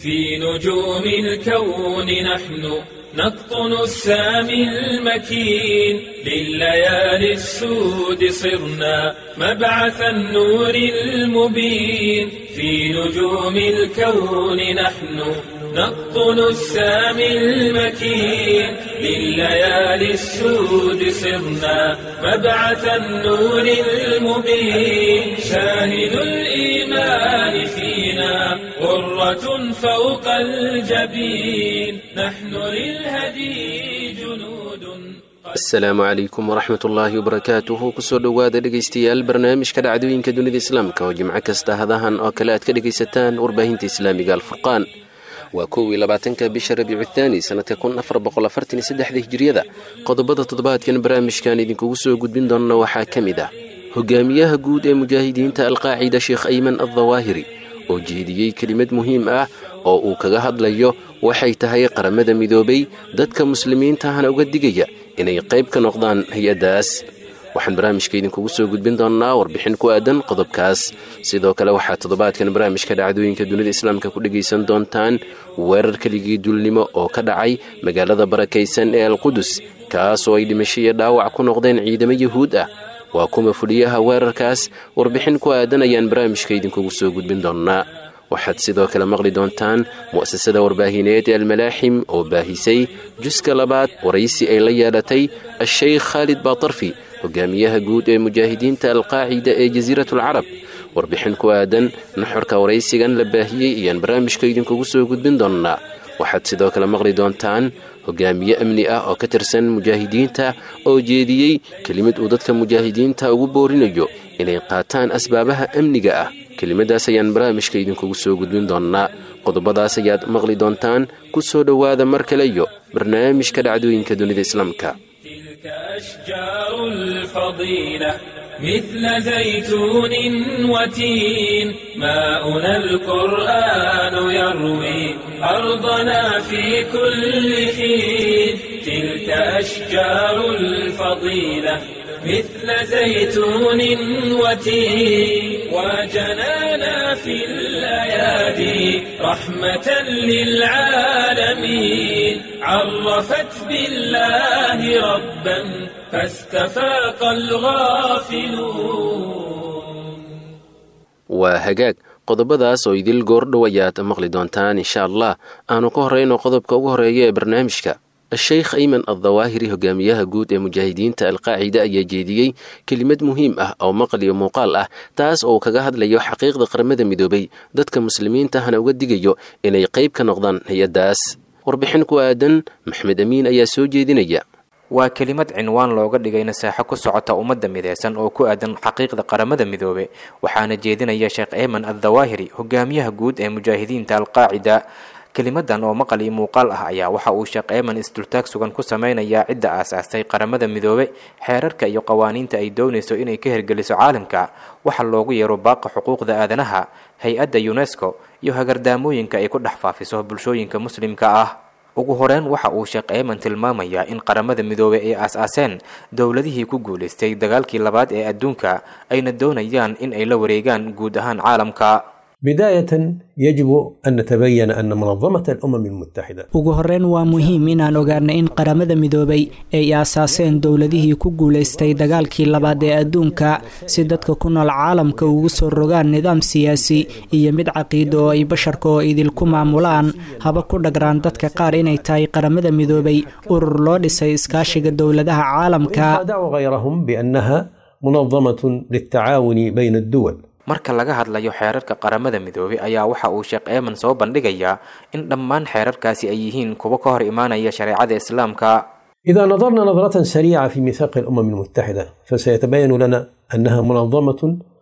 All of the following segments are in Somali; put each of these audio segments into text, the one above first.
في نجوم الكون نحن نقطن السامي المكين لليالي السود صرنا مبعث النور المبين في نجوم الكون نحن نقطن السامي المكين لليالي السود صرنا مبعث النور المبين شاهد الإيمان فينا غرة فوق الجبين نحن للهدي جنود asalaamu calaykum waraxmat ullaahi wabarakaatuhu kusoo dhowaada dhegaystayaal barnaamijka dhacdooyinka dunida islaamka oo jimco kasta hadahan oo kale aad ka dhegaysataan warbaahinta islaamiga alfurqaan waa kow iyo labaatanka bisha rabiicu thaani sannadka kun afar boqol afartan iyo saddexda hijiriyada qodobada toddobaadkan barnaamijkan idinkugu soo gudbin doonna waxaa ka mid ah hogaamiyaha guud ee mujaahidiinta alqaacida sheekh ayman addawaahiri oo jeediyey kelimad muhiim ah oo uu kaga hadlayo waxay tahay qaramada midoobay dadka muslimiintahana uga digaya inay qayb ka noqdaan hay-addaas waxaan barnaamijka idinkugu soo gudbin doonnaa warbixin ku aadan qodobkaas sidoo kale waxaa toddobaadkan barnaamijka dhacdooyinka dunida islaamka ku dhegaysan doontaan weerar keligii duulnimo oo ka dhacay magaalada barakaysan ee alqudus kaas oo ay dhimasho iyo dhaawac ku noqdeen ciidamo yuhuud ah waa kuma fuliyaha weerarkaas warbixin ku aadan ayaan barnaamijka idinkugu soo gudbin doonnaa waxaad sidoo kale maqli doontaan mu'asasada warbaahineed ee almalaaxim oo baahisay juska labaad waraysi ay la yeelatay a-sheykh khaalid baatarfi hogaamiyaha guud ee mujaahidiinta alqaacida ee jasiiratulcarab warbixin ku aadan naxorka waraysigan la baahiyey ayaan barnaamijka idinkugu soo gudbin doonnaa waxaad sidoo kale maqli doontaan hogaamiye amni ah oo ka tirsan mujaahidiinta oo jeediyey kelimad uu dadka mujaahidiinta ugu boorinayo inay qaataan asbaabaha amniga ah kelimadaas ayaan barnaamijka idinkugu soo gudbin doonnaa qodobadaas ayaad maqli doontaan ku soo dhowaada mar kale iyo barnaamijka dhacdooyinka dunida islaamka تلك أشجار الفضيلة مثل زيتون وتين ماؤنا القرآن يروي أرضنا في كل حين تلك أشجار الفضيلة مثل زيتون وتين وجنانا في الأيادي رحمة للعالمين عرفت بالله ربا فاستفاق الغافلون waa hagaag qodobadaas oo idil goordhow ayaad maqli doontaan insha allah aanu ka horrayno qodobka ugu horreeya ee barnaamijka a-sheykh ayman addawaahiri hogaamiyaha guud ee mujaahidiinta alqaacida ayaa jeediyey kelimad muhiim ah oo maqal iyo muuqaal ah taas oo kaga hadlayo xaqiiqda qaramada midoobay dadka muslimiintahana uga digayo inay qayb ka noqdaan hay-addaas warbixin ku aadan maxmed amiin ayaa soo jeedinaya waa kelimad cinwaan looga dhigay nasaaxo ku socota ummadda mideysan oo ku aadan xaqiiqda qaramada midoobe waxaana jeedinaya sheekh eeman addawaahiri hogaamiyaha guud ee mujaahidiinta alqaacida kelimadan oo maqal iyo muuqaal ah ayaa waxa uu sheekh eeman isdultaag sugan ku sameynayaa cidda aasaastay qaramada midoobe xeerarka iyo qawaaniinta ay doonayso inay ka hergeliso caalamka waxa loogu yeero baaqa xuquuqda aadanaha hay-adda unesco iyo hagardaamooyinka ay ku dhex faafiso bulshooyinka muslimka ah ugu horeyn waxa uu sheekh eeman tilmaamayaa in qaramada midoobey ay aas-aaseen dowladihii ku guulaystay dagaalkii labaad ee adduunka ayna doonayaan in ay la wareegaan guud ahaan caalamka بداية يجب أن نتبين أن منظمة الأمم المتحدة ugu horreyn waa muhiim inaan ogaano in qaramada midoobay ay aasaaseen dowladihii ku guulaystay dagaalkii labaad ee adduunka si dadka ku nool caalamka ugu soo rogaan nidaam siyaasi iyo mid caqiido oo ay basharka oo idinku maamulaan haba ku dhagraan dadka qaar inay tahay qaramada midoobay urur loo dhisay iskaashiga dowladaha caalamka وخادعوا غيرهم بأنها منظمة للتعاون بين الدول marka laga hadlayo xeerarka qaramada midoobey ayaa waxa uu sheekh eeman soo bandhigayaa in dhammaan xeerarkaasi ay yihiin kuwo ka hor imaanaya shareecada islaamka إذا نظرنا نظرة سريعة في ميثاق الأمم المتحدة فسيتبين لنا أنها منظمة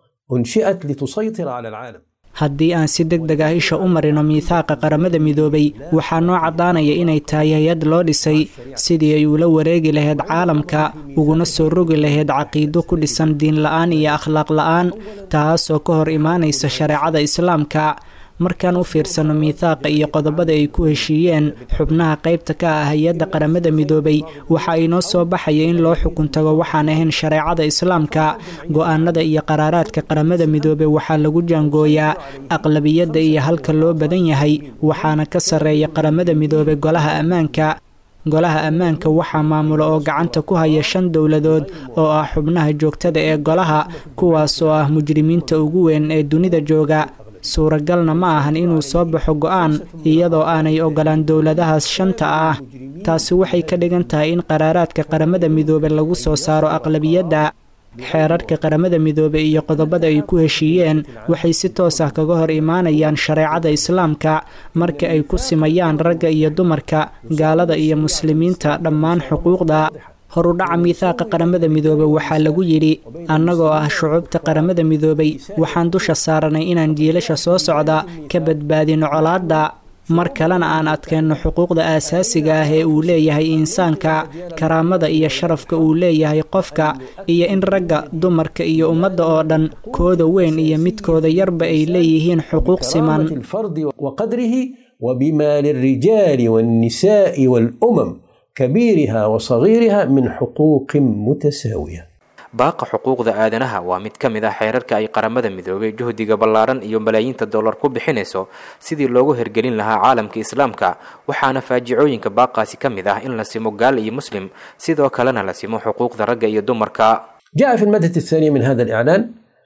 أنشئت لتسيطر على العالم haddii aan si deg deg ah isha u marino miithaaqa qaramada midoobay waxaa noo caddaanaya inay tahay hay-ad loo dhisay sidii ay ula wareegi lahayd caalamka uguna soo rogi lahayd caqiido ku dhisan diin la-aan iyo akhlaaq la-aan taasoo ka hor imaanaysa shareecada islaamka markaan u fiirsano miithaaqa iyo qodobada ay ku heshiiyeen xubnaha qaybta ka ah hay-adda qaramada midoobay waxa inoo soo baxaya in loo xukun tago waxaan ahayn shareecada islaamka go-aanada iyo qaraaraadka qaramada midoobey waxaa lagu jaangooyaa aqlabiyadda iyo halka loo badan yahay waxaana ka sarreeya qaramada midoobey golaha ammaanka golaha ammaanka waxaa maamula oo gacanta ku haya shan dowladood oo ah xubnaha joogtada ee golaha kuwaas oo ah mujrimiinta ugu weyn ee dunida jooga suuragalna ma ahan inuu soo baxo go-aan iyadoo aanay ogolaan dowladahaas shanta ah taasi waxay ka dhigan tahay in qaraaraadka qaramada midoobe lagu soo saaro aqlabiyadda xeerarka qaramada midoobe iyo qodobada ay ku heshiiyeen waxay si toos ah kaga hor imaanayaan shareecada islaamka marka ay ku simayaan ragga iyo dumarka gaalada iyo muslimiinta dhammaan xuquuqda horudhaca miithaaqa qaramada midoobey waxaa lagu yidhi annagoo ah shucubta qaramada midoobay waxaan dusha saaranay inaan jiilasha soo socda ka badbaadino colaadda mar kalena aan adkeenno xuquuqda aasaasiga ah ee uu leeyahay insaanka karaamada iyo sharafka uu leeyahay qofka iyo in ragga dumarka iyo ummadda oo dhan kooda weyn iyo midkooda yarba ay leeyihiin xuquuq siman الفرد وقدره وبما للرجال والنساء والأمم كبيرها وصغيرها من حقوق متساوية baaqa xuquuqda aadanaha waa mid ka mid ah xeerarka ay qaramada midoobay juhdiga ballaaran iyo malaayiinta dollar ku bixinayso sidii loogu hergelin lahaa caalamka islaamka waxaana faajicooyinka baaqaasi ka mid ah in la simo gaal iyo muslim sidoo kalena la simo xuquuqda ragga iyo dumarka جاء في المادة الثانية من هذا الإعلان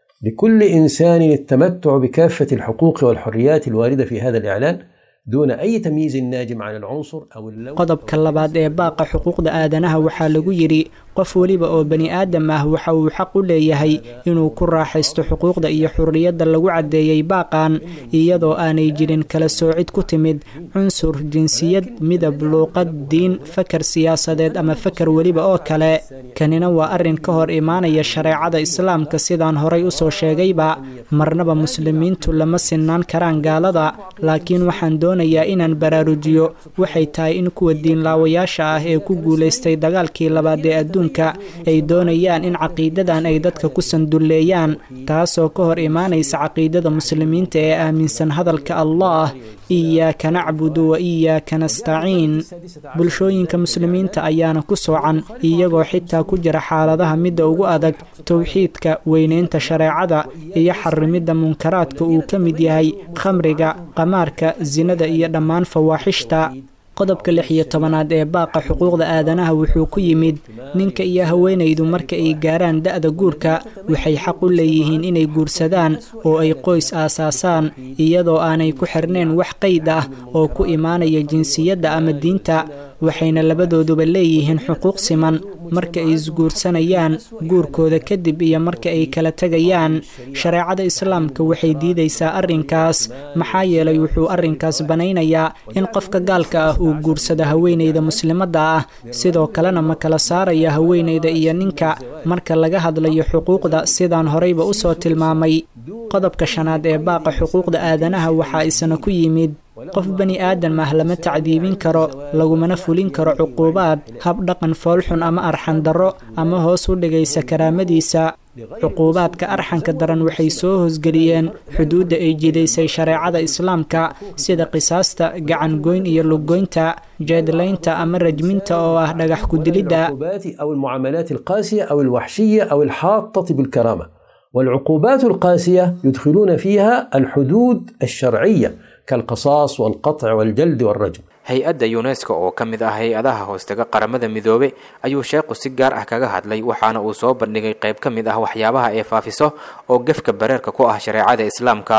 لكل إنسان التمتع بكافة الحقوق والحريات الواردة في هذا الإعلان دون أي تمييز ناجم عن العنصر أو اللون qodobka labaad ee baaqa xuquuqda aadanaha waxaa lagu yidhi qof weliba oo bani aadam ah waxa uu xaq u leeyahay inuu ku raaxaysto xuquuqda iyo xurriyadda lagu caddeeyey baaqan iyadoo aanay jirin kala soocid ku timid cunsur jinsiyad midab luuqad diin fakar siyaasadeed ama fakar weliba oo kale kanina waa arrin ka hor imaanaya shareecada islaamka sidaan horay usoo sheegayba marnaba muslimiintu lama sinaan karaan gaalada laakiin waxaan doonayaa inaan baraarujiyo waxay tahay in kuwa diinlaawayaasha ah ee ku guulaystay dagaalkii labaad ee adduunka ay doonayaan in caqiidadan ay dadka ku sandulleeyaan taasoo ka hor imaanaysa caqiidada muslimiinta ee aaminsan hadalka allah iyaaka nacbudu wa iyaaka nastaciin bulshooyinka muslimiinta ayaana ku soocan iyagoo xitaa ku jira xaaladaha midda ugu adag towxiidka weynaynta shareecada iyo xarimidda munkaraadka uu ka mid yahay khamriga qamaarka sinada iyo dhammaan fawaaxishta qodobka lix iyo tobanaad ee baaqa xuquuqda aadanaha wuxuu ku yimid ninka iyo haweenaydu marka ay gaaraan da-da guurka waxay xaq u leeyihiin inay guursadaan oo ay qoys aasaasaan iyadoo aanay ku xirnayn wax qayd ah oo ku imaanaya jinsiyadda ama diinta waxayna labadooduba leeyihiin xuquuq siman marka ay isguursanayaan guurkooda kadib iyo marka ay kala tegayaan shareecada islaamka waxay diidaysaa arrinkaas maxaa yeelay wuxuu arrinkaas banaynayaa in qofka gaalka ah uu guursado haweenayda muslimadda ah sidoo kalena ma kala saaraya haweenayda iyo ninka marka laga hadlayo xuquuqda sidaan horeyba usoo tilmaamay qodobka shanaad ee baaqa xuquuqda aadanaha waxaa isna ku yimid qof bani aadam ah lama tacdiibin karo lagumana fulin karo cuquubaad hab dhaqan foolxun ama arxan darro ama hoos u dhigaysa karaamadiisa cuquubaadka arxanka daran waxay soo hoosgeliyeen xuduudda ay jidaysay shareecada islaamka sida qisaasta gacangoyn iyo luggoynta jeedlaynta ama rajminta oo ah dhagax ku-dilidda العقوبات أو المعاملات القاسية أو الوحشية أو الحاطة بالكرامة والعقوبات القاسية يدخلون فيها الحدود الشرعية كالقصاص والقطع والجلد والرجم hay-adda yunesko oo ka mid ah hay-adaha hoostaga qaramada midoobe ayuu sheekhu si gaar ah kaga hadlay waxaana uu soo bandhigay qayb ka mid ah waxyaabaha ee faafiso oo gefka bareerka ku ah shareecada islaamka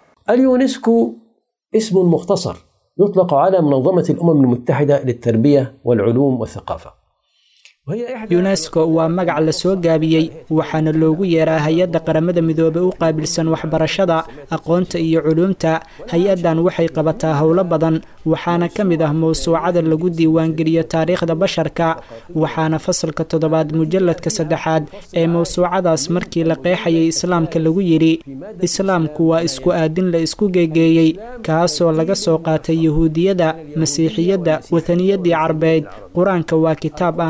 اليونسكو اسم مختصر يطلق على منظمة الأمم المتحدة للتربية والعلوم والثقافة وهي إحدى yunesko waa magac la soo gaabiyey waxaana loogu yeeraa hay-adda qaramada midoobey u qaabilsan waxbarashada aqoonta iyo culuumta hay-addan waxay qabataa howlo badan waxaana ka mid ah mowsuucada lagu diiwaangeliyo taariikhda basharka waxaana fasalka toddobaad mujalladka saddexaad ee mowsuucadaas markii la qeexayay islaamka lagu yidhi islaamku waa isku aadin la isku geegeeyey kaasoo laga soo qaatay yahuudiyadda masiixiyadda wataniyadii carbeed qur-aanka waa kitaab aan lahayn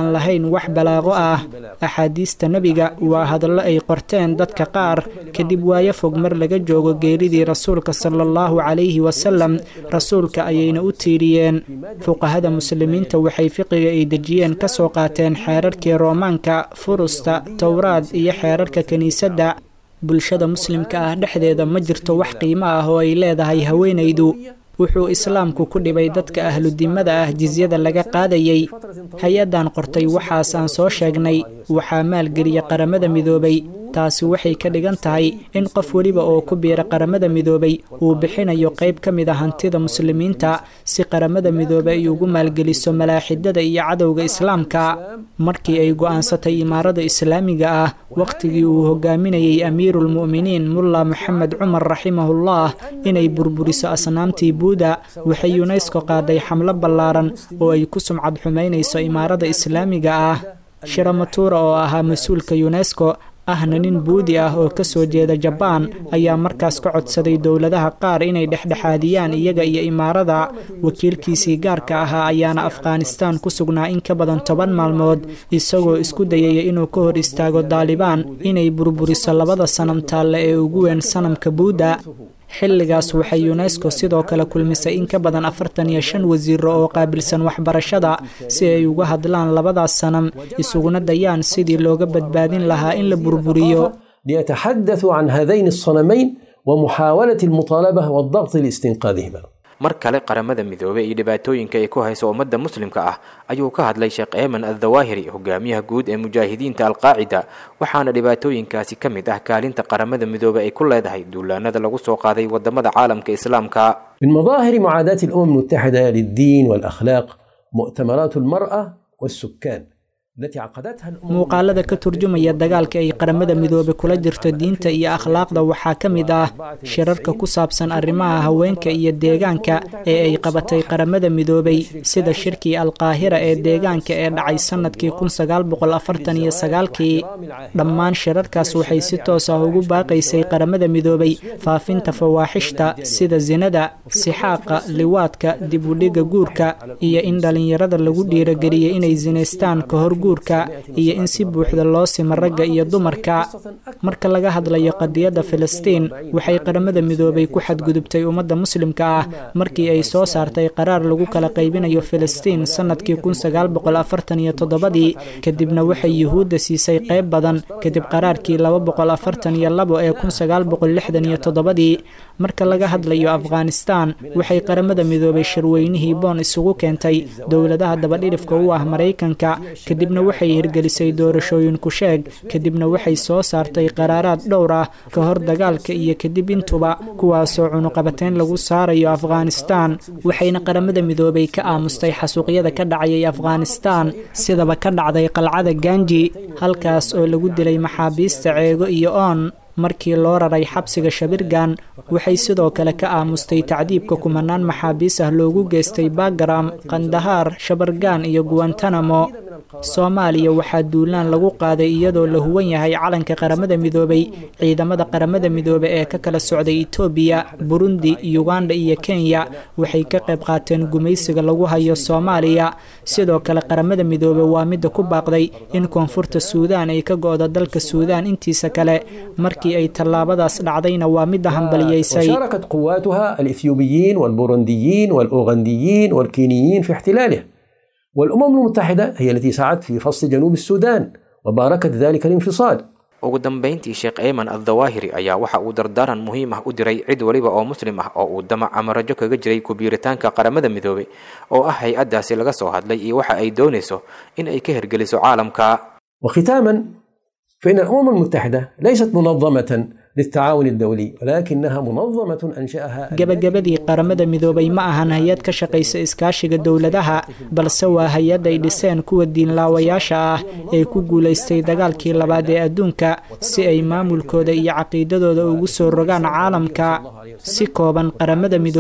wax balaaqo ah axaadiista nebiga waa hadallo ay qorteen dadka qaar kadib waayo fog mar laga joogo geeridii rasuulka sala allahu calayhi wasalam rasuulka ayayna u tiiriyeen fuqahada muslimiinta waxay fiqiga ay dejiyeen ka soo qaateen xeerarkii roomaanka furusta towraad iyo xeerarka kiniisadda bulshada muslimka ah dhexdeeda ma jirto wax qiimo ah oo ay leedahay haweenaydu wuxuu islaamku ku dhibay dadka ahludimada ah jisyada laga qaadayay hay-addan qortay waxaas aan soo sheegnay waxaa maalgeliya qaramada midoobay taasi waxay ka dhigan tahay in qof weliba oo ku biira qaramada midoobay uu bixinayo qayb ka mid a hantida muslimiinta si qaramada midoobe ay ugu maalgeliso malaaxidada iyo cadowga islaamka markii ay go'aansatay imaarada islaamiga ah wakhtigii uu hogaaminayay amiiruulmu'miniin mulla moxamed cumar raximahullah inay burburiso asnaamtii buuda waxay yunesko qaaday xamlo ballaaran oo ay ku sumcad xumaynayso imaarada islaamiga ah shiramatuura oo ahaa mas-uulka yunesko ahna nin buudi ah oo ka soo jeeda jabaan ayaa markaas ka codsaday dowladaha qaar inay dhexdhexaadiyaan iyaga iyo imaarada wakiilkiisii gaarka ahaa ayaana afghanistaan ku sugnaa in ka badan toban maalmood isagoo isku dayaya inuu ka hor istaago daalibaan inay burburiso labada sanam taalle ee ugu weyn sanamka buuda xilligaas waxay yunesko sidoo kale kulmisay in ka badan afartan iyo shan wasiiro oo qaabilsan waxbarashada si ay uga hadlaan labadaas sanam isuguna dayaan sidii looga badbaadin lahaa in la burburiyo ليتحدثوا عن هذين الصنمين ومحاولة المطالبة والضغط لاستنقاذهما mar kale qaramada midoobey iyo dhibaatooyinka ay ku hayso ummadda muslimka ah ayuu ka hadlay sheekh eeman addawaahiri hogaamiyaha guud ee mujaahidiinta alqaacida waxaana dhibaatooyinkaasi ka mid ah kaalinta qaramada midoobey ay ku leedahay duulaanada lagu soo qaaday wadamada caalamka islaamka من مظاهر معاداة الأمم المتحدة للدين والأخلاق مؤتمرات المرأة والسكان التي عقدتها الأمم muuqaalada ka turjumaya dagaalka ay qaramada midoobe kula jirto diinta iyo akhlaaqda waxaa ka mid ah shirarka ku saabsan arrimaha haweenka iyo deegaanka ee ay qabatay qaramada midoobay sida shirkii alqaahira ee deegaanka ee dhacay sannadkii kun sagaal boqol afartan iyo sagaalkii dhammaan shirarkaas waxay si toos ah ugu baaqaysay qaramada midoobay faafinta fawaaxishta sida sinada sixaaqa liwaadka dib udhiga guurka iyo in dhallinyarada lagu dhiirogeliyo inay sinaystaan ka hor guurka iyo in si buuxda loo simo ragga iyo dumarka marka laga hadlayo qadiyadda filistiin waxay qaramada midoobay ku xadgudubtay ummadda muslimka ah markii ay soo saartay qaraar lagu kala qaybinayo filistiin sannadkii kun sagaal boqol afartan iyo toddobadii kadibna waxay yuhuudda siisay qayb badan kadib qaraarkii laba boqol afartan iyo labo ee kun sagaal boqol lixdan iyo toddobadii marka laga hadlayo afghanistaan waxay qaramada midoobay shirweynihii boon isugu keentay dowladaha dabadhirifka u ah maraykanka kadibna waxay hirgelisay doorashooyin ku sheeg kadibna waxay soo saartay qaraaraad dhowr ah ka hor dagaalka iyo kadib intuba kuwaasoo cunuqabateyn lagu saarayo afghanistaan waxayna qaramada midoobay ka aamustay xasuuqyada ka dhacayay afghanistaan sidaba ka dhacday qalcada ganji halkaas oo lagu dilay maxaabiista ceego iyo oon markii loo raray xabsiga shabirgan waxay sidoo kale ka aamustay tacdiibka kumanaan maxaabiis ah loogu geystay bagaram kandahaar shabargan iyo guwantanamo soomaaliya waxaa duulaan lagu qaaday iyadoo la huwan yahay calanka qaramada midoobay ciidamada qaramada midoobe ee ka kala socday etoobiya burundi uganda iyo kenya waxay ka qayb qaateen gumaysiga lagu hayo soomaaliya sidoo kale qaramada midoobe waa midda ku baaqday in koonfurta suudaan ay ka go-do dalka suudaan intiisa kale markii ay tallaabadaas dhacdayna waa midda hambaliyeysay وشاركت قواتها الإثيوبيين والبورونديين والأوغنديين والكينيين في احتلاله والأمم المتحدة هي التي سعت في فصل جنوب السودان وباركت ذلك الانفصال ugu dambayntii sheekh eeman addawaahiri ayaa waxa uu dardaaran muhiim ah u diray cid weliba oo muslim ah oo uu damac ama rajo kaga jiray kubiiritaanka qaramada midoobey oo ah hay-addaasi laga soo hadlay iyo waxa ay doonayso in ay ka hirgeliso caalamka وختاما فإن الأمم المتحدة ليست منظمة للتعاون الدولي ولكنها منظمة أنشأها gabagabadii qaramada midoobay ma ahan hay-ad ka shaqaysa iskaashiga dowladaha balse waa hay-ad ay dhiseen kuwa diinlaawayaasha ah ee ku guulaystay dagaalkii labaad ee adduunka si ay maamulkooda iyo caqiidadooda ugu soo rogaan caalamka si kooban qaramada midoobay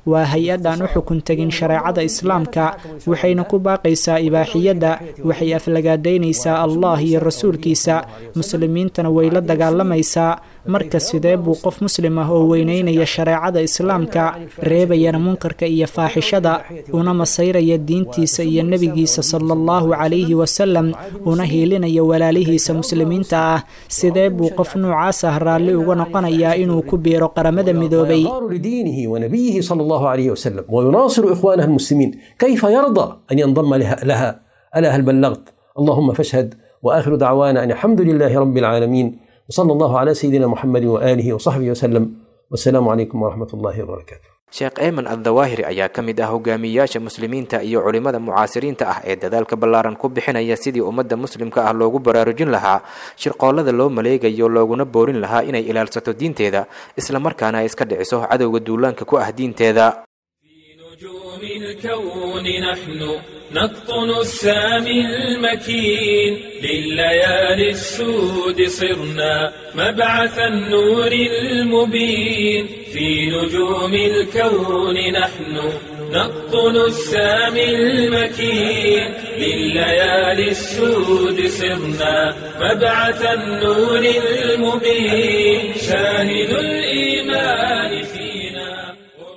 waa hay-ad aan u xukun tegin shareecada islaamka waxayna ku baaqaysaa ibaaxiyadda waxay aflagaadaynaysaa allah iyo rasuulkiisa muslimiintana way la dagaalamaysaa marka sidee buu qof muslim ah oo weyneynaya shareecada islaamka reebayana munkarka iyo faaxishada una masayraya diintiisa iyo nebigiisa sala allahu calayhi wasalam una hiilinaya walaalihiisa muslimiinta ah sidee buu qof noocaas ah raalli uga noqonayaa inuu ku biiro qaramada midoobay لدينه ونبيه صلى الله عليه وسلم ويناصر إخوانها المسلمين كيف يرضى أن ينضم لها, لها ألا هل بلغت اللهم فاشهد وآخر دعوانا أن الحمد لله رب العالمين وصلى الله على سيدنا محمد وآله وصحبه وسلم والسلام عليكم ورحمة الله وبركاته sheekh eeman addawaahiri ayaa ka mid ah hogaamiyeyaasha muslimiinta iyo culimmada mucaasiriinta ah ee dadaalka ballaaran ku bixinaya sidii ummadda muslimka ah loogu baraarujin lahaa shirqoollada loo maleegayo looguna boorin lahaa inay ilaalsato diinteeda islamarkaana ay iska dhiciso cadowga duulaanka ku ah diinteeda نجوم الكون نحن نقطن السامي المكين لليالي السود صرنا مبعث النور المبين في نجوم الكون نحن نقطن السامي المكين لليالي السود صرنا مبعث النور المبين شاهد الإيمان فينا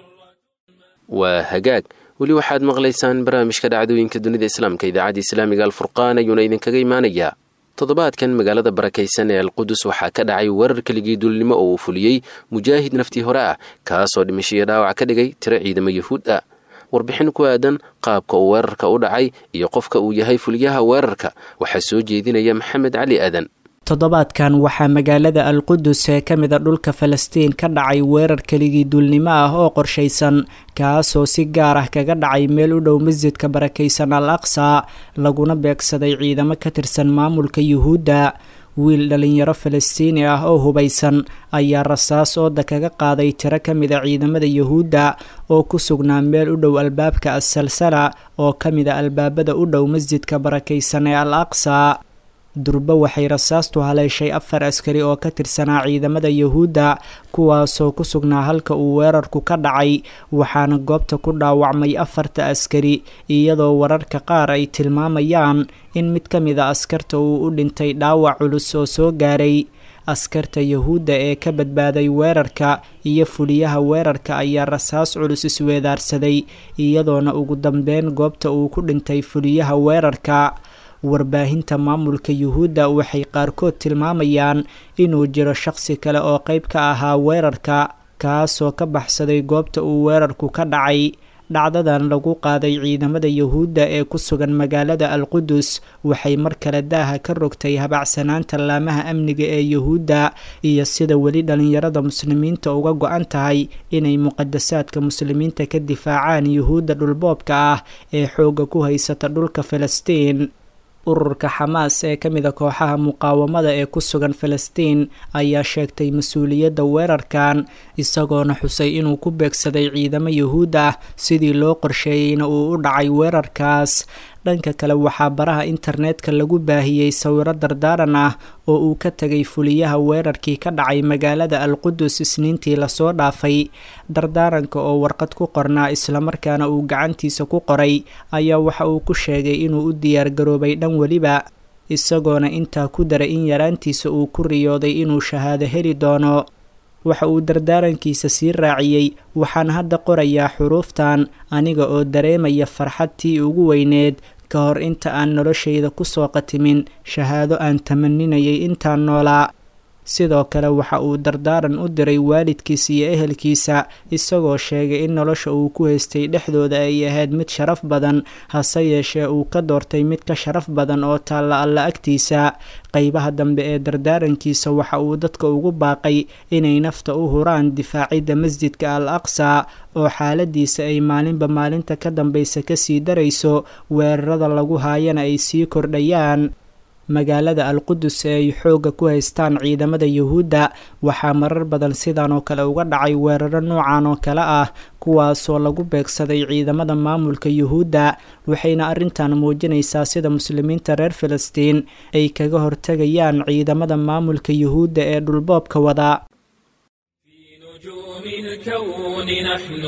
waa hagaag weli waxaad maqlaysaan barnaamijka dhacdooyinka dunida islaamka idaacadda islaamiga alfurqaan ayuuna idinkaga imaanayaa toddobaadkan magaalada barakaysan ee alqudus waxaa ka dhacay weerar keligii duulnimo oo uu fuliyey mujaahid naftii hore ah kaasoo dhimashiyo dhaawac ka dhigay tiro ciidamo yuhuud ah warbixin ku aadan qaabka uu weerarka u dhacay iyo qofka uu yahay fuliyaha weerarka waxaa soo jeedinaya maxamed cali aadan toddobaadkan waxaa magaalada alqudus ee ka mida dhulka falastiin ka dhacay weerar keligii duulnimo ah oo qorshaysan kaasoo si gaar ah kaga dhacay meel u dhow masjidka barakaysan al aqsa laguna beegsaday ciidamo ka tirsan maamulka yuhuudda wiil dhalinyaro falastiini ah oo hubaysan ayaa rasaas ooda kaga qaaday tiro ka mida ciidamada yuhuudda oo ku sugnaa meel u dhow albaabka asalsala oo ka mida albaabada u dhow masjidka barakaysan ee al aqsa durbo waxay rasaastu haleeshay afar askari oo ka tirsanaa ciidamada yuhuudda kuwaasoo ku sugnaa halka uu weerarku ka dhacay waxaana goobta ku dhaawacmay afarta askari iyadoo wararka qaar ay tilmaamayaan in mid ka mid a askarta uu u dhintay dhaawac culus oo soo gaaray askarta yuhuudda ee ka badbaaday weerarka iyo fuliyaha weerarka ayaa rasaas culus isweedaarsaday iyadoona ugu dambeyn goobta uu ku dhintay fuliyaha weerarka warbaahinta maamulka yuhuudda waxay qaarkood tilmaamayaan inuu jiro shaqsi kale oo qeyb ka ahaa weerarka kaasoo ka baxsaday goobta uu weerarku ka dhacay dhacdadan lagu qaaday ciidamada yuhuudda ee ku sugan magaalada alqudus waxay mar kale daaha ka rogtay habacsanaanta laamaha amniga ee yuhuudda iyo sida weli dhalinyarada muslimiinta uga go-an tahay inay muqadasaadka muslimiinta ka difaacaan yuhuudda dhulboobka ah ee xoogga ku haysata dhulka falastiin ururka xamaas ee ka mida kooxaha muqaawamada ee ku sugan falastiin ayaa sheegtay mas-uuliyadda weerarkan isagoona xusay inuu ku beegsaday ciidamo yuhuud ah sidii loo qorsheeyeyna uu u dhacay weerarkaas dhanka kale waxaa baraha internetka lagu baahiyey sawiro dardaaran ah oo uu ka tegay fuliyaha weerarkii ka dhacay magaalada alqudus isniintii lasoo dhaafay dardaaranka oo warqad ku qornaa islamarkaana uu gacantiisa ku qoray ayaa waxa uu ku sheegay inuu u diyaargaroobay dhan weliba isagoona intaa ku daray in yaraantiisa uu ku riyooday inuu shahaado heli doono waxa uu dardaarankiisa sii raaciyey waxaan hadda qorayaa xuruuftan aniga oo dareemaya farxadtii ugu weyneed ka hor inta aan noloshayda kusoo qatimin shahaado aan tamaninayay intaan noolaa sidoo kale waxa uu dardaaran u diray waalidkiisa iyo ehelkiisa isagoo sheegay in nolosha uu ku haystay dhexdooda ay ahayd mid sharaf badan hase yeeshee uu ka doortay mid ka sharaf badan oo taalla alla agtiisa qeybaha dambe ee dardaarankiisa waxa uu dadka ugu baaqay inay nafta u huraan difaacidda masjidka al aqsa oo xaaladiisa ay maalinba maalinta ka dambaysa kasii darayso weerarada lagu haayana ay sii kordhayaan magaalada alqudus ee ay xoogga ku haystaan ciidamada yuhuudda waxaa marar badan sidan oo kale uga dhacay weeraro noocan oo kale ah kuwaasoo lagu beegsaday ciidamada maamulka yuhuudda waxayna arrintan muujinaysaa sida muslimiinta reer filistiin ay kaga hortegayaan ciidamada maamulka yuhuudda ee dhulboobka wada الكون نحن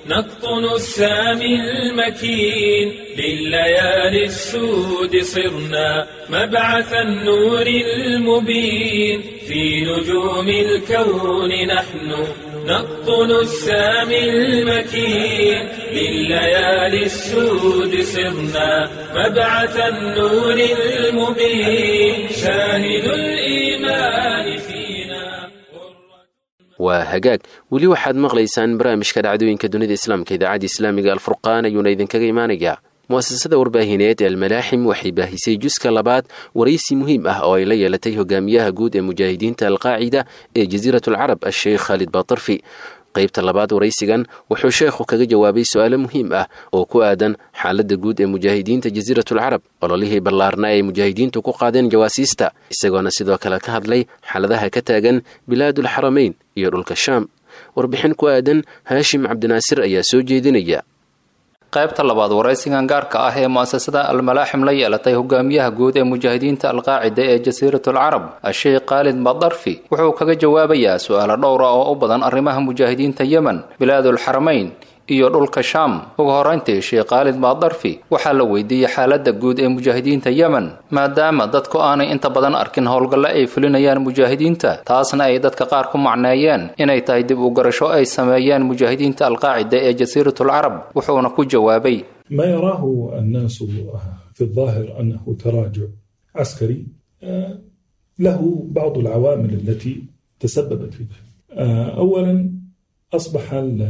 نقطن السامي المكين لليالي السود صرنا مبعث النور المبين في نجوم الكون نحن نقطن السامي المكين لليالي السود صرنا مبعث النور المبين شاهد الإيمان فينا waa hagaag weli waxaad maqlaysaan barnaamijka dhacdooyinka dunida islaamka idaacadda islaamiga alfurqaan ayuuna idinkaga imaanayaa mu'asasada warbaahineed ee almalaaxim waxay baahisay juska labaad waraysi muhiim ah oo ay la yeelatay hogaamiyaha guud ee mujaahidiinta alqaacida ee jasiirat alcarab asheekh khaalid baatarfi qaybta labaad waraysigan wuxuu sheekhu kaga jawaabay su-aalo muhiim ah oo ku aadan xaaladda guud ee mujaahidiinta jasiiratulcarab ololihii ballaarnaa ay mujaahidiintu ku qaadeen jawaasiista isagoona sidoo kale ka hadlay xaaladaha ka taagan bilaadulxaramayn iyo dhulka shaam warbixin ku aadan haashim cabdinaasir ayaa soo jeedinaya qaybta labaad waraysigan gaarka ah ee mu'asasada almalaaxim la yeelatay hogaamiyaha guud ee mujaahidiinta alqaacida ee jasiiratul carab asheekh khaalid badarfi wuxuu kaga jawaabayaa su-aalo dhowra oo u badan arrimaha mujaahidiinta yemen bilaadul xaramayn iyo dhulka shaam ugu horeyntii sheekh khaalid baadarfi waxaa la weydiiyey xaaladda guud ee mujaahidiinta yemen maadaama dadku aanay inta badan arkin howlgalle ay fulinayaan mujaahidiinta taasna ay dadka qaar ku macneeyeen inay tahay dib u garasho ay sameeyeen mujaahidiinta alqaacida ee jasiiratul carab wuxuuna ku jawaabay ما يراه الناس في الظاهر انه تراجع عسكري له بعض العوامل التي تسببت في ذلك. اولا اصبح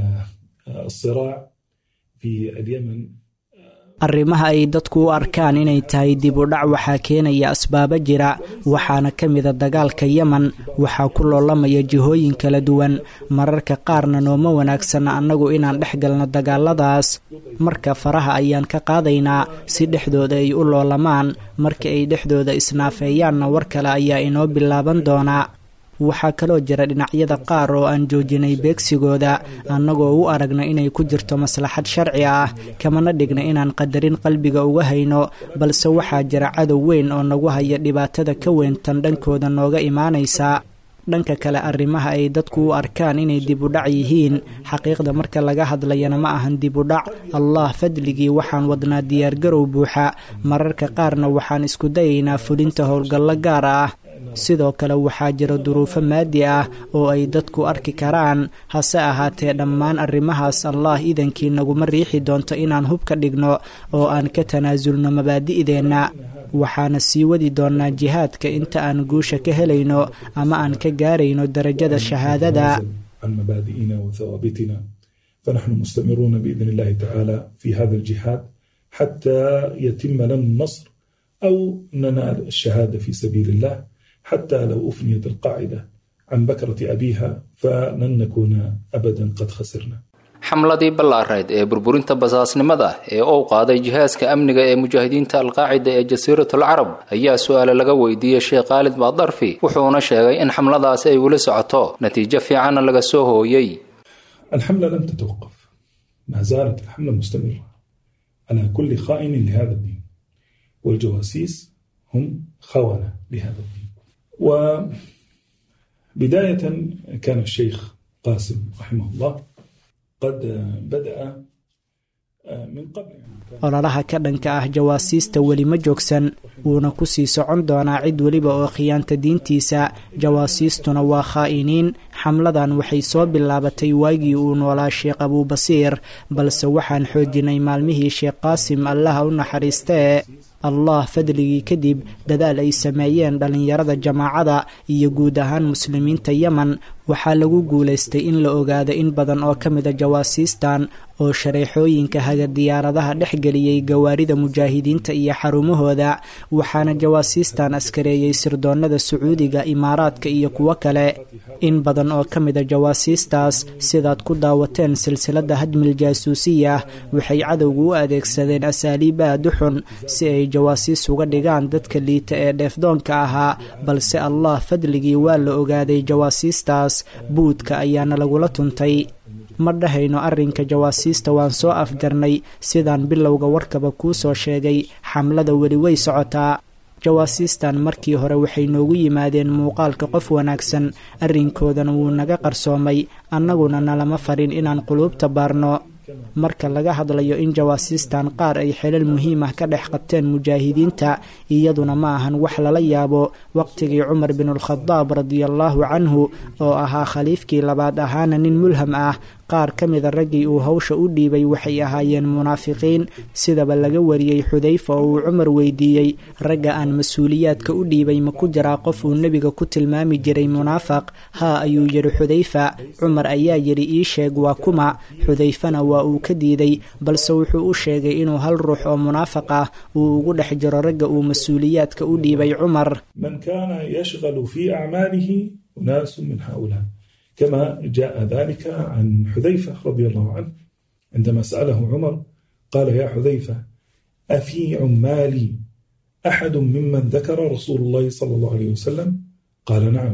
الصراع في اليمن arrimaha ay dadku u arkaan inay tahay dib u dhac waxaa keenaya asbaabo jira waxaana ka mida dagaalka yemen waxaa ku loolamaya jihooyin kala duwan mararka qaarna nooma wanaagsana annagu inaan dhex galno dagaaladaas marka faraha ayaan ka qaadaynaa si dhexdooda ay u loolamaan marka ay dhexdooda isnaafeeyaanna war kale ayaa inoo bilaaban doonaa waxaa kaloo jira dhinacyada qaar oo aan joojinay beegsigooda annagoo u aragna inay ku jirto maslaxad sharci ah kamana dhigna inaan qadarin qalbiga uga hayno balse waxaa jira cadow weyn oo nagu haya dhibaatada ka weyntan dhankooda nooga imaanaysa dhanka kale arrimaha ay dadku u arkaan inay dib u dhac yihiin xaqiiqda marka laga hadlayana ma ahan dib u dhac allah fadligii waxaan wadnaa diyaargarow buuxa mararka qaarna waxaan isku dayaynaa fulinta howlgallo gaar ah sidoo kale waxaa jira duruufo maadi ah oo ay dadku arki karaan hase ahaatee dhammaan arrimahaas allah idankii naguma riixi doonto inaan hub ka dhigno oo aan ka tanaasulno mabaadi'deenna waxaana sii wadi doonnaa jihaadka inta aan guusha ka helayno ama aan ka gaarayno darajada shahaadada عن مبادئنا وثوابتنا فنحن مستمرون باذن الله تعالى في هذا الجهاد حتى يتم لنا النصر او ننال الشهاده في سبيل الله حتى لو أفنيت القاعدة عن بكرة أبيها فلن نكون أبدا قد خسرنا xamladii ballaareed ee burburinta basaasnimada ee uu qaaday jihaaska amniga ee mujaahidiinta alqaacida ee jasiiratul carab ayaa su-aale laga weydiiyey sheekh khaalid baadarfi wuxuuna sheegay in xamladaasi ay weli socoto natiijo fiicanna laga soo hooyey الحملة لم تتوقف ما زالت الحملة مستمرة على كل خائن لهذا الدين والجواسيس هم خونة لهذا الدين وبداية كان الشيخ قاسم رحمه الله قد بدأ من قبل ololaha ka dhanka ah jawaasiista weli ma joogsan wuuna ku sii socon doonaa cid weliba oo khiyaanta diintiisa jawaasiistuna waa khaa'iniin xamladan waxay soo bilaabatay waagii uu noolaa sheekh abuubasiir balse waxaan xoojinay maalmihii sheekh qaasim allaha u naxariistee allah fadligii kadib dadaal ay sameeyeen dhallinyarada jamaacada iyo guud ahaan muslimiinta yemen waxaa lagu guulaystay in la ogaado in badan oo ka mida jawaasiistan oo shareexooyinka haga diyaaradaha dhexgeliyey gawaarida mujaahidiinta iyo xarumahooda waxaana jawaasiistan askareeyey sirdoonnada sacuudiga imaaraadka iyo kuwo kale in badan oo ka mida jawaasiistaas sidaad ku daawateen silsiladda hadmil jaasuusiya waxay cadowgu u adeegsadeen asaaliib aad u xun si ay jawaasiis uga dhigaan dadka liita ee dheefdoonka ahaa balse allah fadligii waa la ogaaday jawaasiistaas buudka ayaana lagula tuntay ma dhahayno arrinka jawaasiista waan soo afjarnay sidaan bilowga warkaba kuu soo sheegay xamlada weli way socotaa jawaasiistan markii hore waxay noogu yimaadeen muuqaalka qof wanaagsan arrinkoodana wuu naga qarsoomay annaguna nalama farin inaan quluubta baarno marka laga hadlayo in jawaasiistan qaar ay xelal muhiim ah ka dhex qabteen mujaahidiinta iyaduna ma ahan wax lala yaabo waqtigii cumar binulkhadaab radiallaahu canhu oo ahaa khaliifkii labaad ahaana nin mulham ah qaar ka mida raggii uu hawsha u dhiibay waxay ahaayeen munaafiqiin sidaba laga wariyey xudayfa oo uu cumar weydiiyey ragga aan mas-uuliyaadka u dhiibay ma ku jiraa qof uu nebiga ku tilmaami jiray munaafaq haa ayuu yidhi xudayfa cumar ayaa yidhi ii sheeg waa kuma xudayfana waa uu ka diiday balse wuxuu u sheegay inuu hal ruux oo munaafaq ah uu ugu dhex jiro ragga uu mas-uuliyaadka u dhiibay cumar من كان يشغل في أعماله أناس من هؤلاء كما جاء ذلك عن حذيفة رضي الله عنه عندما سأله عمر قال يا حذيفة أفي عمالي أحد ممن ذكر رسول الله صلى الله عليه وسلم قال نعم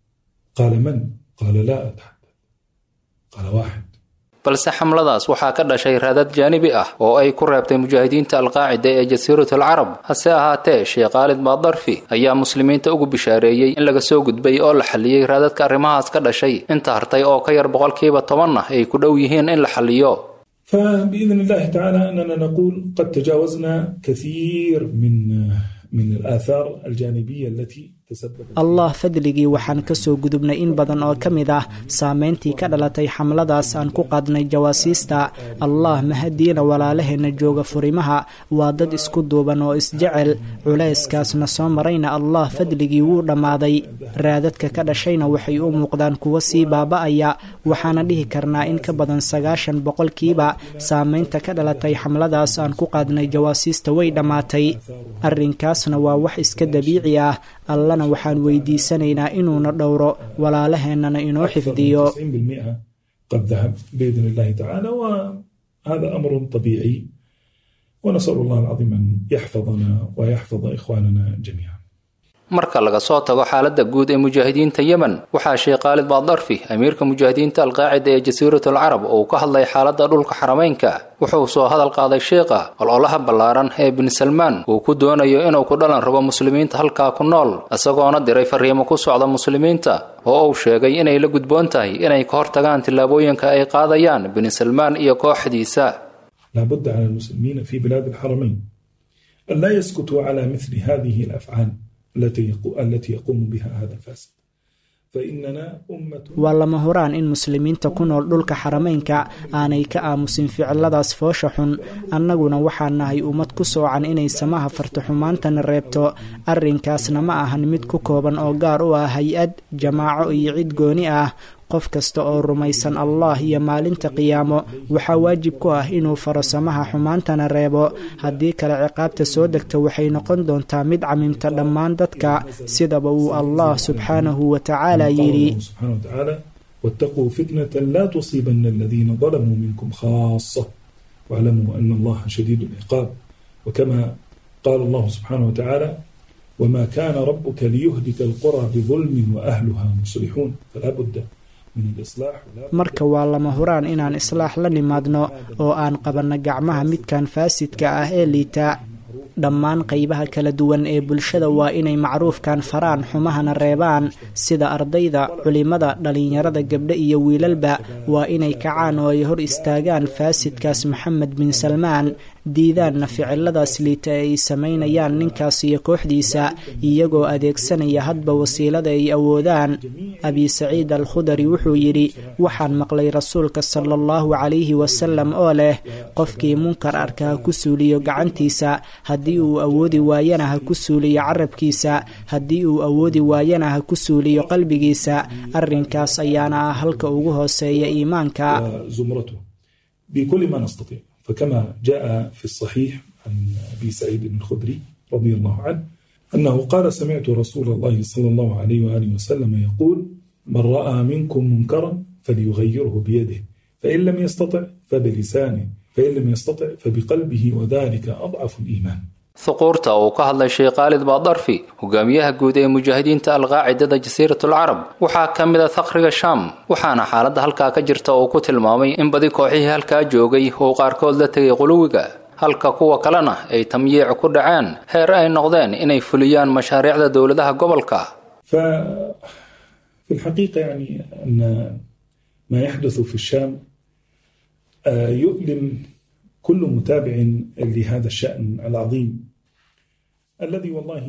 قال من قال لا أتحدث قال واحد balse xamladaas waxaa ka dhashay raadad jaanibi ah oo ay ku reebtay mujaahidiinta alqaacida ee jasiirat alcarab hase ahaatee sheekh khaalid maadarfi ayaa muslimiinta ugu bishaareeyey in laga soo gudbay oo la xalliyey raadadka arrimahaas ka dhashay inta hartay oo ka yar boqolkiiba tobanna ay ku dhow yihiin in la xalliyo فبإذن الله تعالى أننا نقول قد تجاوزنا كثير من من الآثار الجانبية التي تسببت allah fadligii waxaan ka soo gudubnay in badan oo ka mid ah saameyntii ka dhalatay xamladaas aan ku qaadnay jawaasiista allah mahadiina walaalaheenna jooga furimaha waa dad isku duuban oo isjecel culayskaasna soo marayna allah fadligii wuu dhammaaday raadadka ka dhashayna waxay u muuqdaan kuwo sii baaba'aya waxaana dhihi karnaa in ka badan sagaashan boqolkiiba saameynta ka dhalatay xamladaas aan ku qaadnay jawaasiista way dhammaatay arrinkaasna waa wax iska dabiici ah allana waxaan weydiisanaynaa inuuna dhowro walaalaheennana inoo xifdiyo 90% قد ذهب بإذن الله تعالى وهذا أمر طبيعي ونسأل الله العظيم أن يحفظنا ويحفظ إخواننا جميعا marka laga soo tago xaaladda guud ee mujaahidiinta yemen waxaa sheekh khaalid baadarfi amiirka mujaahidiinta alqaacida ee jasiirat alcarab oo uu ka hadlay xaaladda dhulka xarameynka wuxuu soo hadal qaaday sheekha ololaha ballaaran ee bin salmaan uu ku doonayo inuu ku dhalan rabo muslimiinta halkaa ku nool isagoona diray fariimo ku socda muslimiinta oo uu sheegay inay la gudboon tahay inay ka hortagaan tillaabooyinka ay qaadayaan bin salmaan iyo kooxdiisa لا بد على المسلمين في بلاد الحرمين أن لا يسكتوا على مثل هذه الأفعال التي يقو- التي يقوم بها هذا الفاسد فإننا أمة waa lama huraan in muslimiinta ku nool dhulka xarameynka aanay ka aamusin ficiladaas foosha xun annaguna waxaan nahay ummad ku soocan inay samaha farto xumaantana reebto arrinkaasna ma ahan mid ku kooban oo gaar u ah hay-ad jamaaco iyo cid gooni ah qof kasta oo rumaysan allah iyo maalinta qiyaamo waxaa waajib ku ah inuu faro samaha xumaantana reebo haddii kale ciqaabta soo degta waxay noqon doontaa mid camimta dhammaan dadka sidaba uu allah subxaanahu wa tacaala قال yidhi الله سبحانه وتعالى واتقوا فتنة لا تصيبن الذين ظلموا منكم خاصة واعلموا أن الله شديد العقاب وكما قال الله سبحانه وتعالى وما كان ربك ليهلك القرى بظلم وأهلها مصلحون فلا بد من الإصلاح ولا بد marka waa lama huraan inaan islaax la nimaadno oo aan qabanno gacmaha midkan faasidka ah ee liita dhammaan qaybaha kala duwan ee bulshada waa inay macruufkan faraan xumahana reebaan sida ardayda culimada dhallinyarada gabdho iyo wiilalba waa inay kacaan oo ay hor istaagaan faasidkaas maxamed bin salmaan diidaanna ficiladaas liita ee ay samaynayaan ninkaas iyo kooxdiisa iyagoo adeegsanaya hadba wasiilada ay awoodaan abi saciid al khudari wuxuu yidhi waxaan maqlay rasuulka sala allahu calayhi wasalam oo leh qofkii munkar arka ha ku suuliyo gacantiisa haddii uu awoodi waayana ha ku suuliyo carabkiisa haddii uu awoodi waayana ha ku suuliyo qalbigiisa arrinkaas ayaana ah halka ugu hooseeya iimaanka وزمرته بكل ما نستطيع فكما جاء في الصحيح عن أبي سعيد الخدري رضي الله عنه أنه قال سمعت رسول الله صلى الله عليه وآله وسلم يقول من رأى منكم منكرا فليغيره بيده فإن لم يستطع فبلسانه فإن لم يستطع فبقلبه وذلك أضعف الإيمان huquurta uu ka hadlay sheekh khaalid baadarfi hogaamiyaha guud ee mujaahidiinta alqaacidada jasiiratul carab waxaa ka mid a thaqriga shaam waxaana xaaladda halkaa ka jirta uu ku tilmaamay in badi kooxihii halkaa joogay uu qaarkood la tegay quluwiga halka kuwa kalena ay tamyiic ku dhaceen heer ay noqdeen inay fuliyaan mashaariicda dowladaha gobolka ففي الحقيقة يعني أن ما يحدث في الشام يؤلم كل متابع لهذا الشأن العظيم الذي والله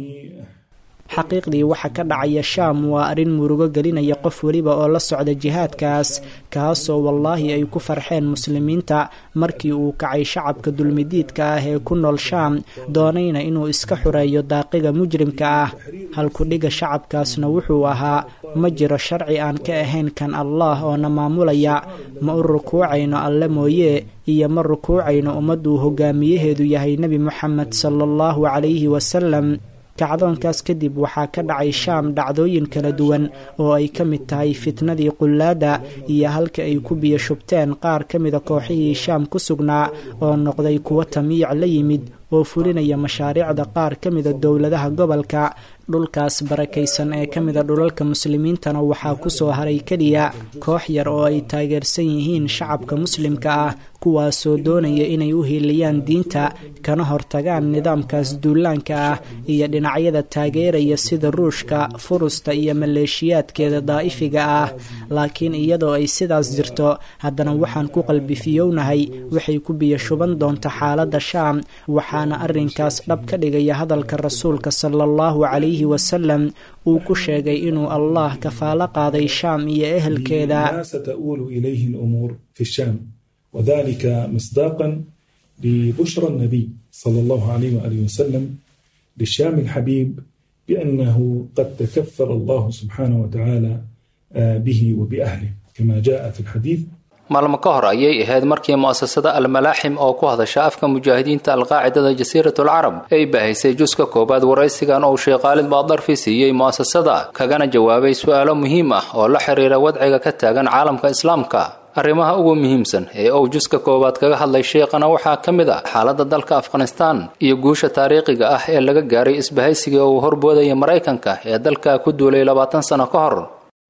xaqiiqdii waxa ka dhacaya shaam waa arrin murugo gelinaya qof weliba oo la socda jihaadkaas kaasoo wallaahi ay ku farxeen muslimiinta markii uu kacay shacabka dulmidiidka ah ee ku nool shaam doonayna inuu iska xureeyo daaqiga mujrimka ah halkudhiga shacabkaasna wuxuu ahaa ma jiro sharci aan ka ahayn kan allah oo na maamulaya ma u rukuucayno alle mooye iyo ma rukuucayno ummadduu hogaamiyaheedu yahay nebi moxamed sala allahu calayhi wasalam kacdoonkaas kadib waxaa ka dhacay shaam dhacdooyin kala duwan oo ay ka mid tahay fitnadii qullaada iyo halka ay ku biyo shubteen qaar ka mida kooxihii shaam ku sugnaa oo noqday kuwo tamiic la yimid oo fulinaya mashaariicda qaar ka mida dowladaha gobolka dhulkaas barakaysan ee ka mida dhulalka muslimiintana waxaa ku soo haray keliya koox yar oo ay taageersan yihiin shacabka muslimka ah kuwaasoo doonaya inay u hiiliyaan diinta kana hortagaan nidaamkaas duulaanka ah iyo dhinacyada taageeraya sida ruushka furusta iyo maleeshiyaadkeeda daa'ifiga ah laakiin iyadoo ay sidaas jirto haddana waxaan ku qalbifiyownahay waxay ku biyo shuban doonta xaaladda shaam waxaana arrinkaas dhab ka dhigaya hadalka rasuulka sala allahu calayhi wasalam uu ku sheegay inuu allah kafaalo qaaday shaam iyo ehelkeeda ستؤول إليه الأمور في الشام وذلك مصداقا لبشرى النبي صلى الله عليه وآله وسلم للشام الحبيب بأنه قد تكفل الله سبحانه وتعالى به وبأهله كما جاء في الحديث maalmo ka hor ayay ahayd markii mu'asasada almalaaxim oo ku hadasha afka mujaahidiinta alqaacidada jasiiratul carab ay baahaysay juska koowaad waraysigan uu sheekh khaalid baadarfi siiyey mu'asasada kagana jawaabay su'aalo muhiim ah oo la xiriira wadciga ka taagan caalamka islaamka arrimaha ugu muhiimsan ee uu juska koowaad kaga hadlay sheekhana waxaa ka mid ah xaaladda dalka afghanistaan iyo guusha taariikhiga ah ee laga gaaray isbahaysiga uu horboodaya maraykanka ee dalka ku duulay labaatan sano ka hor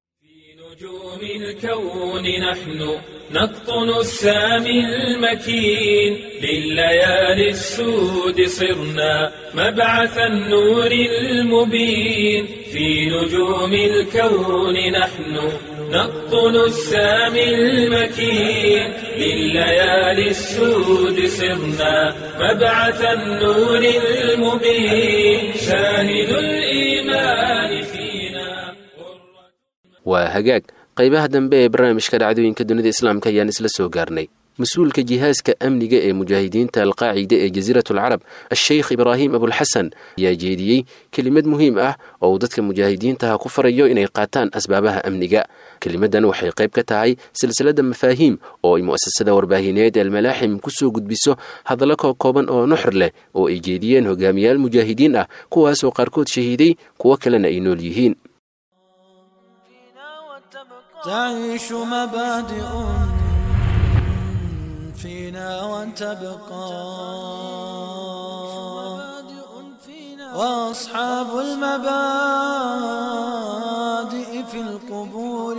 الكون نحن نقطن السامي المكين لليالي السود صرنا مبعث النور المبين في نجوم الكون نحن نقطن السامي المكين لليالي السود صرنا مبعث النور المبين شاهد الإيمان فينا waa hagaag qaybaha dambe ee barnaamijka dhacdooyinka dunida islaamka ayaan isla soo gaarnay mas-uulka jihaaska amniga ee mujaahidiinta alqaacida ee jasiiratul carab a-sheykh ibraahim abulxasan ayaa jeediyey kelimad muhiim ah oo uu dadka mujaahidiintaha ku farayo inay qaataan asbaabaha amniga kelimadan waxay qayb ka tahay silsilada mafaahiim oo ay mu'asasada warbaahineed almalaaxim kusoo gudbiso hadallo koo kooban oo nuxur leh oo ay jeediyeen hogaamiyaal mujaahidiin ah kuwaasoo qaarkood shahiiday kuwo kalena ay nool yihiin تعيش مبادئ فينا وتبقى وأصحاب المبادئ في القبور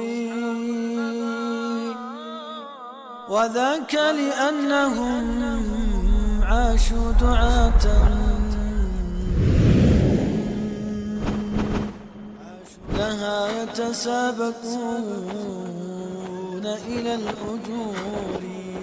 وذاك لأنهم عاشوا دعاة لها يتسابقون إلى الأجور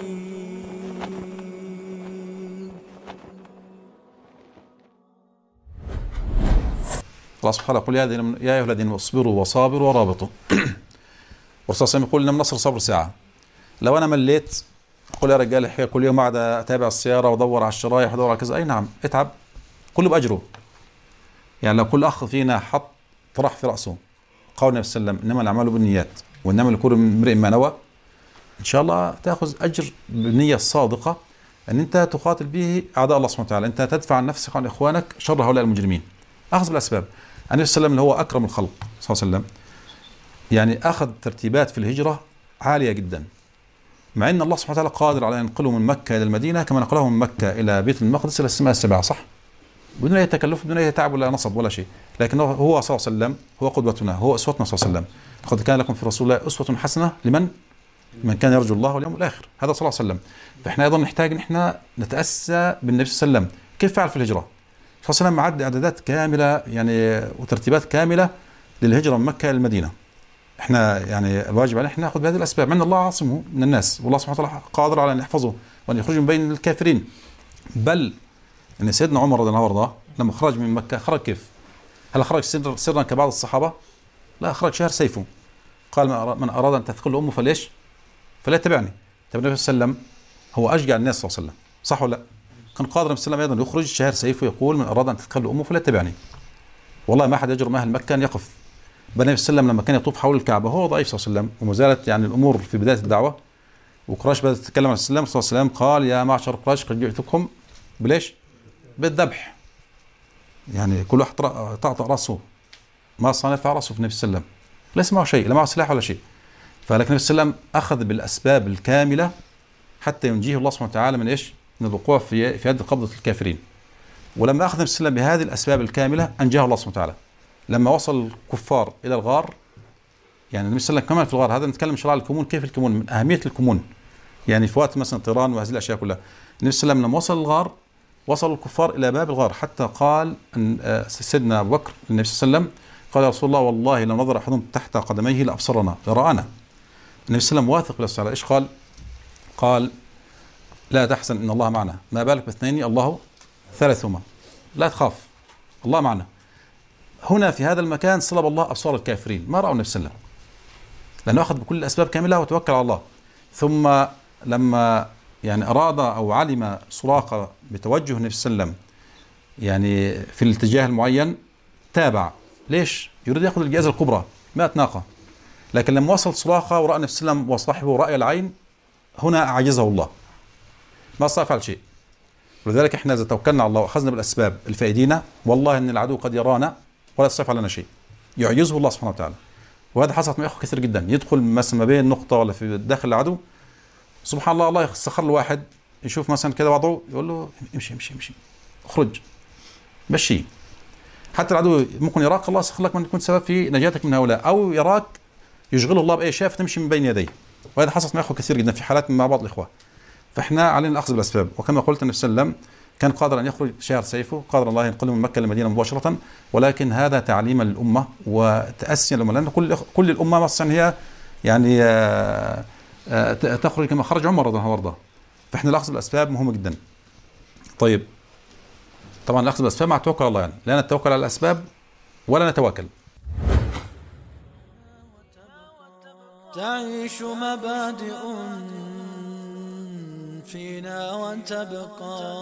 الله سبحانه يقول يا أيها- يا أيها الذين اصبروا وصابروا ورابطوا والرسول صلى الله عليه وسلم يقول إن النصر صبر ساعة لو أنا مليت أقول يا رجال الحقيقة كل يوم قاعد أتابع السيارة وأدور على الشرايح وأدور على كذا أي نعم اتعب كله بأجره يعني لو كل أخ فينا حط طرح في رأسه قول النبي صلى الله عليه وسلم إنما الأعمال بالنيات وإنما لكل امرئ ما نوى إن شاء الله تأخذ أجر بالنية الصادقة أن أنت تقاتل به أعداء الله سبحانه وتعالى أنت تدفع عن نفسك وعن إخوانك شر هؤلاء المجرمين أخذ بالأسباب النبي صلى الله عليه وسلم اللي هو أكرم الخلق صلى الله عليه وسلم يعني أخذ ترتيبات في الهجرة عالية جدا مع أن الله سبحانه وتعالى قادر على أن ينقله من مكة إلى المدينة كما نقله من مكة إلى بيت المقدس إلى السماء السبعة صح؟ بدون أي تكلف بدون أي تعب ولا نصب ولا شيء لكن هو- هو صلى الله عليه وسلم هو قدوتنا هو أسوتنا صلى الله عليه وسلم لقد كان لكم في رسول الله أسوة حسنة لمن من كان يرجو الله واليوم الآخر هذا صلى الله عليه وسلم فإحنا أيضا نحتاج أن إحنا نتأسى بالنبي صلى الله عليه وسلم كيف فعل في الهجرة صلى الله عليه وسلم عد إعدادات كاملة يعني وترتيبات كاملة للهجرة من مكة إلى المدينة احنا يعني الواجب علينا احنا ناخذ بهذه الاسباب مع ان الله عاصمه من الناس والله سبحانه وتعالى قادر على ان يحفظه وان يخرجه من بين الكافرين بل ان سيدنا عمر رضي الله عنه لما خرج من مكه خرج كيف؟ هل خرج سر- سرا كبعض الصحابه؟ لا خرج شهر سيفه قال من أراد- من اراد ان تثقل امه فليش؟ فليتبعني طب النبي صلى الله عليه وسلم هو اشجع الناس صلى الله عليه وسلم صح ولا لا؟ كان قادر النبي صلى الله عليه وسلم ايضا يخرج شهر سيفه يقول من اراد ان تثقل امه فليتبعني والله ما احد يجرؤ اهل مكه ان يقف بل النبي صلى الله عليه وسلم لما كان يطوف حول الكعبه هو ضعيف صلى الله عليه وسلم وما زالت يعني الامور في بدايه الدعوه وقريش بدات تتكلم عن الاسلام صلى الله عليه وسلم قال يا معشر قريش قد جئتكم بليش؟ بالذبح يعني كل واحد طرأ- طأطأ راسه ما صنع يرفع راسه في النبي صلى الله عليه وسلم ليس معه شيء لا معه سلاح ولا شيء فلكن النبي صلى الله عليه وسلم اخذ بالاسباب الكامله حتى ينجيه الله سبحانه وتعالى من ايش؟ من الوقوع في في يد قبضه الكافرين ولما اخذ النبي صلى الله عليه وسلم بهذه الاسباب الكامله انجاه الله سبحانه وتعالى لما وصل الكفار الى الغار يعني النبي صلى الله عليه وسلم كمان في الغار هذا نتكلم شرع الكمون كيف الكمون من اهميه الكمون يعني في وقت مثلا طيران وهذه الاشياء كلها النبي صلى الله عليه وسلم لما وصل الغار وصل الكفار الى باب الغار حتى قال ان آه، سيدنا ابو بكر النبي صلى الله عليه وسلم قال يا رسول الله والله لو نظر احدهم تحت قدميه لابصرنا لرانا النبي صلى الله عليه وسلم واثق بالله تعالى ايش قال؟ قال لا تحزن ان الله معنا ما بالك باثنين الله ثالثهما لا تخاف الله معنا هنا في هذا المكان صلب الله ابصار الكافرين ما راوا النبي صلى الله عليه وسلم لانه اخذ بكل الاسباب كامله وتوكل على الله ثم لما يعني اراد او علم سراقه بتوجه النبي صلى الله عليه وسلم يعني في الاتجاه المعين تابع ليش؟ يريد ياخذ الجائزه الكبرى 100 ناقه لكن لما وصل سراقه وراى النبي صلى الله عليه وسلم وصاحبه راي العين هنا اعجزه الله ما استطاع يفعل شيء ولذلك احنا اذا توكلنا على الله واخذنا بالاسباب الفائدينا والله ان العدو قد يرانا ولا يستطيع يفعل لنا شيء يعجزه الله سبحانه وتعالى وهذا حصلت مع اخوه كثير جدا يدخل مثلا ما بين نقطه ولا في داخل العدو سبحان الله الله يسخر له واحد يشوف مثلا كده وضعه يقول له امشي امشي امشي اخرج مشي حتى العدو ممكن يراك الله يسخر لك من يكون سبب في نجاتك من هؤلاء او يراك يشغله الله باي شيء فتمشي من بين يديه وهذا حصلت مع اخوه كثير جدا في حالات مع بعض الاخوه فاحنا علينا الاخذ بالاسباب وكما قلت النبي صلى الله عليه وسلم كان قادر ان يخرج شهر سيفه قادر الله ينقله من مكه للمدينه مباشره ولكن هذا تعليما للامه وتاسيا للامه لان كل كل الامه مثلا هي يعني آه، آه، تخرج كما خرج عمر رضي الله عنه وارضاه فاحنا الاخذ بالاسباب مهم جدا طيب طبعا الاخذ بالاسباب مع التوكل على الله يعني لا نتوكل على الاسباب ولا نتواكل تعيش مبادئ فينا وتبقى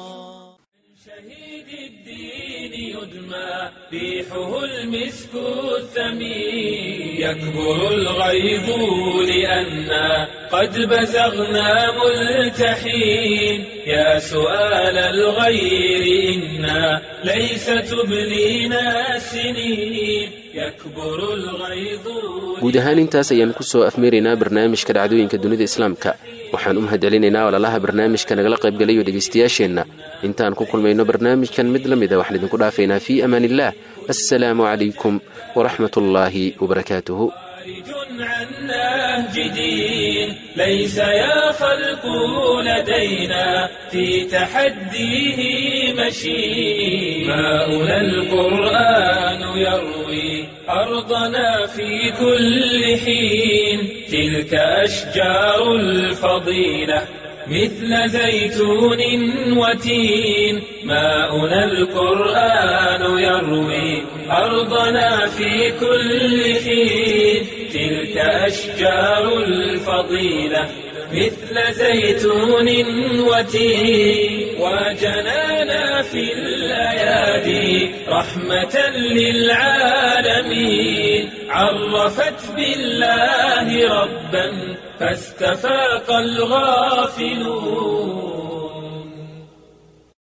شهيد الدين يدمى ريحه المسك الثمين يكبر الغيظ لأنا قد بزغنا ملتحين يا سؤال الغير إنا ليس تبلينا السنين يكبر الغيظ guud ahaan intaas ayaan ku soo afmeeraynaa barnaamijka dhacdooyinka dunida islaamka waxaan u mahadcelinaynaa walaalaha barnaamijka nagala qaybgalayo dhegaystayaasheenna intaan ku kulmayno barnaamijkan mid la mida waxaan idinku dhaafaynaa fii amaan illaah assalaamu calaykum waraxmat ullaahi wabarakaatuhu خارج عن نهج دين ليس يا خلق لدينا في تحديه مشي ماؤنا القرآن يروي أرضنا في كل حين تلك أشجار الفضيلة مثل زيتون وتين ماؤنا القرآن يروي أرضنا في كل حين تلك أشجار الفضيلة مثل زيتون وتين وجنانا في الأيادي رحمة للعالمين عرفت بالله ربا فاستفاق الغافلون